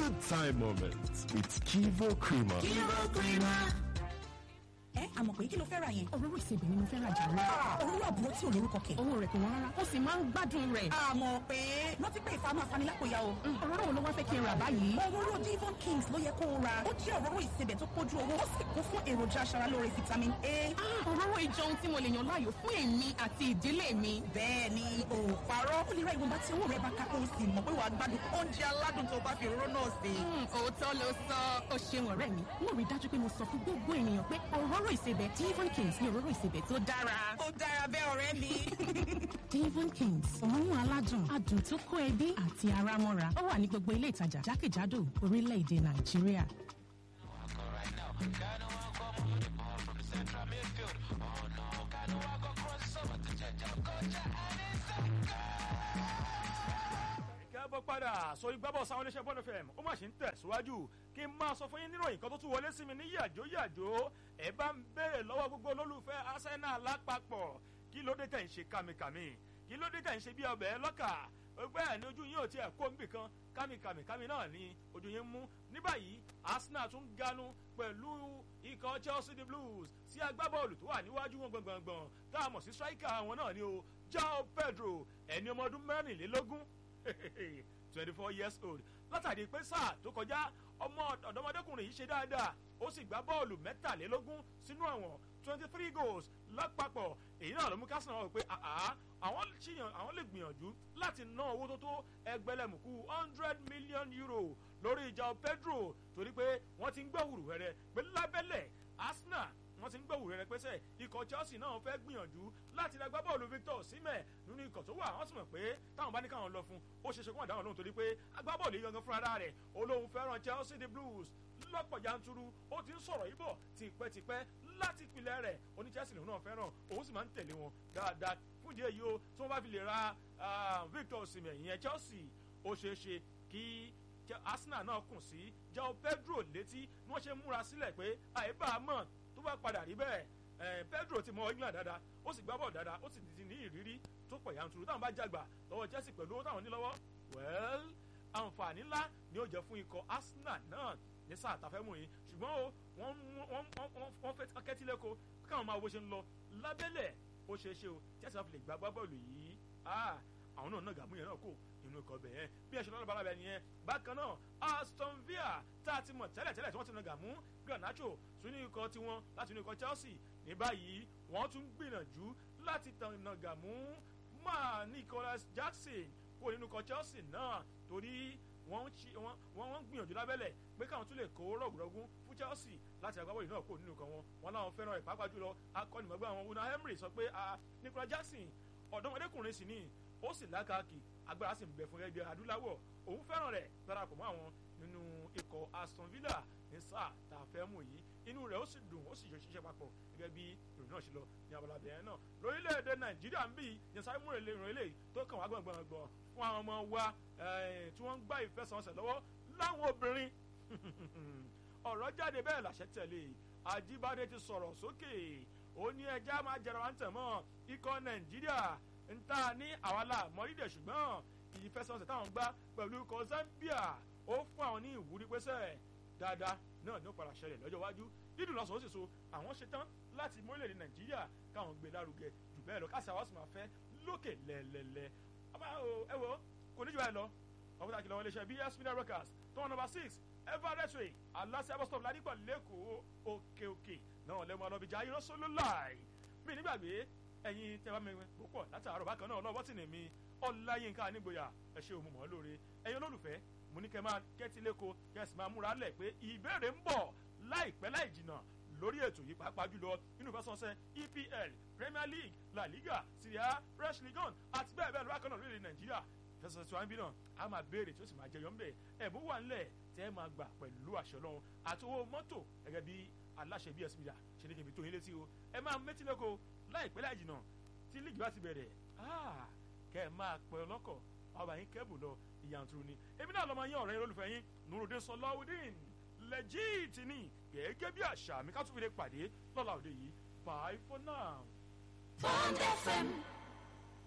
good time moments with Kivo Creamer. Kivo Creamer. ẹ àmọ̀ pé kí ló fẹ́ ra yẹn. òróró ìsebẹ̀ ni mo fẹ́ ra jàre. òróró àbúrò tí ò lórúkọ kẹ̀. owó rẹ̀ kò wọ́n rárá ó sì máa ń gbádùn rẹ̀. àmọ̀ pé rántí pé ìfà máa fani lápò ya o. òróró wo ló wá fẹ́ kí n rà báyìí. òróró Devon Kings ló yẹ kó o ra ó jẹ́ òróró ìsebẹ̀ tó pójú owó ó sì kún fún èròjà aṣaralóore vitamin A. òróró ìjọ ohun tí mo lè yàn láàyò fún èmi àti ìdílé mi. bẹ́ẹ̀ ni o ò parọ́ ó lè ra ìwọ̀nba tí owó rẹ̀ bá ká kó o sì mọ̀ pé wàá gbádùn oúnjẹ aládùn tó bá fi òróró náà sè. òótọ́ ló sọ ó ṣeun ọ̀rẹ́ mi mo rí dájú pé mo sọ fún gbogbo ènìyàn pé òróró ìsebẹ̀ Devon Kings ní òróró ìsebẹ̀ tó dára. ó dára bẹ́ẹ̀ ọ̀rẹ́ mi. Devon Kings òórùn aládùn adùn tó kó ẹbí àti ara mọ́ra ó wà ní gbogbo ilé ìtajà jákèjádò orílẹ̀-èdè Nàìjíríà. kẹ́bọ̀ padà sórí gbábọ̀ sáwọn oníṣẹ́ bọ́ọ̀lù fm ó mà ṣe ń tẹ̀síwájú kí n máa sọ fún yín níròyìn kan tó tún wọlé sí mi ní yàjó yàjó ẹ bá ń béèrè lọ́wọ́ gbogbo olólùfẹ́ arsenal lápapọ̀ kí ló dé tẹ̀ ń ṣe kàmìkàmì kí ló dé tẹ̀ ń ṣe bí ọbẹ̀ lọ́kà gbogbo ẹ̀ ní ojú yín ò tiẹ̀ kó nbì kan kàmìkàmì kàmì náà ni ojú yín mú ní báyìí arsenal tún ganu pẹ̀lú ikọ̀ chelsea the blues sí agbábọ́ọ̀lù tó wà níwájú wọn gbọ̀ngbọ̀ngbọ̀n tá a mọ̀ sí striker àwọn náà ni o joao pedro ẹni ọmọ ọdún mẹ́rìnlélógún twenty four years old látàrí pé sáà tó kọjá ọmọ ọ̀dọ́mọdékùnrin yìí ṣe dáadáa ó sì gbá bọ́ọ̀lù mẹ́tàlélógún sínú àwọn twenty three goals lápapọ̀ èyí náà ló mú kásán wọn pé àwọn ṣìyàn àwọn lè gbìyànjú láti ná owó tó tó ẹgbẹ̀lẹ́mùkú hundred million euro lórí ìjà pedro torí pé wọ́n ti ń gbọ́ wùrùwẹ̀rẹ̀ pé lábẹ́lẹ̀ arsenal wọ́n ti ń gbọ́ wùrẹ́rẹ́ pẹ́sẹ́ ikọ̀ chelsea náà fẹ́ gbìyànjú láti ra gbábọ́ọ̀lù victor osimhen nínú ikọ̀ tó wà wọ́n sì mọ̀ pé táwọn bá ní káwọn lọ fún ó ṣeéṣe kó wọ́n dáhùn lóhùn torí pé agbábọ́ọ̀lù yìí gangan fúnra rẹ̀ olóhùn fẹ́ràn chelsea the blues lọ́pọ̀ yanturu ó ti ń sọ̀rọ̀ yìí bọ̀ tipẹ́tipẹ́ láti ìpìlẹ̀ rẹ̀ oní chelsea lòun náà fẹ́ràn òun sì máa ń tẹ̀lé wọn dáadáa fún ìdí èyí o tí wọ́n bá fi lè ra victor osimhen ìyẹn chelsea ó ṣeéṣe kí arsenal náà kùn sí jao pedro létí bí wọ́n ṣe múra sílẹ̀ pé àìbá mọ̀ tó bá padà rí bẹ́ẹ̀ pedro ti mọ england dáadáa ó sì gbá bọ̀ dáadáa ó sì ti ní ìrírí tó pọ̀ yanturu táwọn bá jàgbà lọ́wọ́ chelsea pẹ̀lú owó táwọn ní lọ́wọ́ well àǹfààní ńlá ni ó jẹ́ fún ikọ̀ arsenal náà ní sáà tàfẹ́ mú yín ṣùgbọ́n o wọ́n fẹ́ kẹ́tílẹ́kọ káwọn máa wo ṣe ń lọ lábẹ́lẹ̀ ó ṣeé ṣe o chelsea náà fi lè gbá bọ́ọ̀lù yìí àwọn náà náà gàmú yẹn náà kò inú ikọ̀ bẹ̀ yẹn bí ẹ̀ṣẹ̀ lọ́dọ̀ balabẹ̀ nìyẹn bákan náà aston villa tá a ti mọ̀ tẹ́lẹ̀tẹ́lẹ̀ tí wọ́n ti nà gàmú garnacho sínú ikọ̀ tiwọn láti inú ikọ̀ chelsea ní báyìí wọ́n tún gbìyànjú láti nà gàmú máa nicholas jackson kó nínú ikọ̀ chelsea náà torí wọ́n ń gbìyànjú lábẹ́lẹ̀ pé káwọn tún lè kó rọ̀gùrọ̀gùn fún chelsea láti agbábọ́ọ̀lù náà kó nínú ikọ̀ wọn wọn láwọn fẹ́ràn ẹ̀ pàápàá jùlọ akọ́nìmọ̀gbẹ́ àwọn una emery sọ pé nicholas jackson ọ̀dọ́mọdékùnrin sì ni ó sì lákàkì agbára sì ń bẹ fún ẹgbẹ́ adúláwọ̀ òun fẹ́ràn rẹ̀ darapọ̀ mọ́ àwọn nínú ikọ̀ aston villa ní sáà tá a fẹ́ mú yìí inú rẹ̀ ó sì dùn ó sì yọ ṣiṣẹ́ papọ̀ gẹ́gẹ́ bí ìròyìn náà ṣe lọ ní abala bẹ̀rẹ̀ náà lórílẹ̀‐èdè nàìjíríà ń bí yẹnsáré múre lè ràn eléyìí tó kàn wá gbọ̀ngbọ̀ngbọ̀n fún àwọn ọmọ wa tí wọ́n ń gbá ìfẹsẹ̀wọnsẹ̀ lọ́wọ́ láwọn obìnrin ọ̀rọ̀ jáde bẹ́ẹ̀ làṣẹ tẹ̀lé ajíbádé ti sọ̀rọ̀ sókè ó ní ẹja máa jẹrọ wá ń tẹ̀ mọ́ ikọ̀ nàìjíríà ń ta ní àwa la mọ́rídẹ̀ ṣùgbọ́n ìfẹsẹ̀wọnsẹ̀ táwọn gbá pẹ̀lú ikọ̀ zambia ó fún àwọn ní ìwúrí pẹ́sẹ̀ dáadáa náà ní ó padà ṣẹlẹ̀ lọ́jọ́ iwájú dídùn lọ́sàn ó sì so àwọn ṣetán láti mọ́lẹ̀dẹ̀ nàìjíríà káwọn gbé lárugẹ jù bẹ́ẹ̀ lọ káṣí àwọn sì máa fẹ́ lókè lẹ́lẹ́lẹ́ ẹ wo kò ní jù báyìí lọ ọmọ tá a kìlọ̀ wọn léṣe bs media records tó wọn number six everett way aláṣẹ bus stop ládìpọ̀ lẹ́kọ̀ọ́ òkè òkè náà lẹ́mọ̀ ọlọ́bìjà ayérọ́sọ́lọ́ láì mí nígbàgbé ẹ̀yin tẹ́ bá mi púpọ̀ látàárọ̀ bákan náà ọlọ́wọ́ tì ní mi ọláyínká nígboyà ẹ ṣe òun mọ̀ lóore ẹ̀yin olólùfẹ́ mo ní kẹ́ máa kẹ́tí lẹ́kọ̀ọ́ kẹ́sì máa múra lẹ̀ pé ìbéèrè ń bọ̀ láìpẹ́ láì jìnnà lórí ètò yìí pàápàá jùlọ nínú ìfẹsọ̀nsẹ̀ epl premier league la liga syria fresh league one àti bẹ́ẹ̀ bẹ́ẹ̀ lọ́wọ́ kan náà lórílẹ̀ nàìjíríà ìfẹsọ̀nsẹ̀ tí wọ́n ń bí náà a máa béèrè tí ó sì máa jẹyọ ńbẹ̀ ẹ̀bùn wà ńlẹ̀ tẹ́ ẹ máa gbà pẹ̀lú àṣẹ ọlọ́run àti owó mọ́tò gẹ́gẹ́ bí aláṣẹ bs media ṣe ní kí n fi tó yín létí o ẹ máa métí lẹ́kọ̀ọ́ láìpẹ́ láì jìnnà tí líìgì bá ti bẹ̀rẹ̀ kẹ́ ẹ máa pẹ́ ọlọ́kọ̀ ọba yín kẹ́bù lọ ìyàntúrú ni èmi náà lọ́mọ yín ọ̀rẹ́ yín olólùfẹ́ yín nurudin sọláwùdín lẹ́jìtì ni gẹ́gẹ́ bí àṣà mi ká tún fi lè pàdé lọ́la òde yìí bye for now. Bond FM